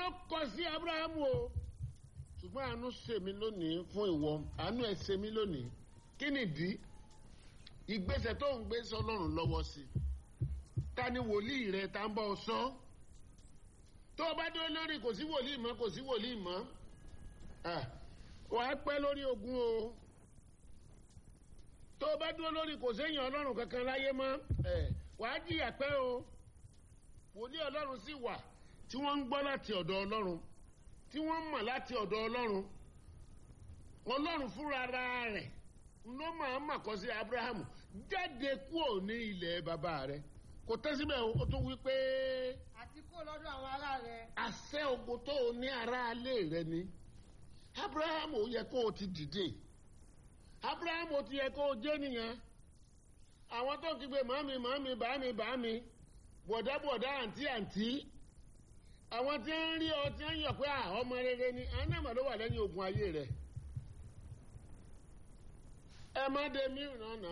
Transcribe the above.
kọ sí abrahamu o ṣùgbọ́n àánú ṣe mí lónìí fún ìwọ àánú ẹ̀ ṣe mí lónìí kí nìdí ìgbésẹ̀ tó ń gbé sọlọ́run lọ́wọ́ sí ta ni wòlíì rẹ ta ń bọ́ ọ sọ tó o bá dúró lórí kò sí wòlíì mọ́ kò sí wòlíì mọ́ wàá pẹ́ lórí ogun o tó o bá dúró lórí kò séèyàn ọlọ́run kankan láyé mọ́ wàá jìyà pẹ́ o wòlíì ọlọ́run sì wà tí wọ́n ń gbọ́ láti ọ̀dọ̀ ọlọ́run tí wọ́n mọ̀ láti ọ̀dọ̀ ọlọ́run ọlọ́run fúnra rẹ̀ ló máa mà kọ́ sí abrahamu jáde kúrò ní ilẹ̀ bàbá rẹ̀ kò tẹ́ síbẹ̀ ó tún wí pé. àti kó lọ́dọ̀ àwọn ará rẹ̀. àṣẹ ogun tó o ní aráalé rẹ ni abrahamu ó yẹ kó o ti dìde abrahamu ó ti yẹ kó o jẹ́ nìyẹn àwọn tó ń kígbe màámi màámi bàámi bàámi bọ̀dá bọ̀dá àǹtí àǹtí àwọn tí ń rí ọ tí ń yọ̀ pé ọmọ rere ni àwọn náà mà ló wà lẹ́yìn ogun ayé rẹ̀ ẹ má dé mí ìrànà.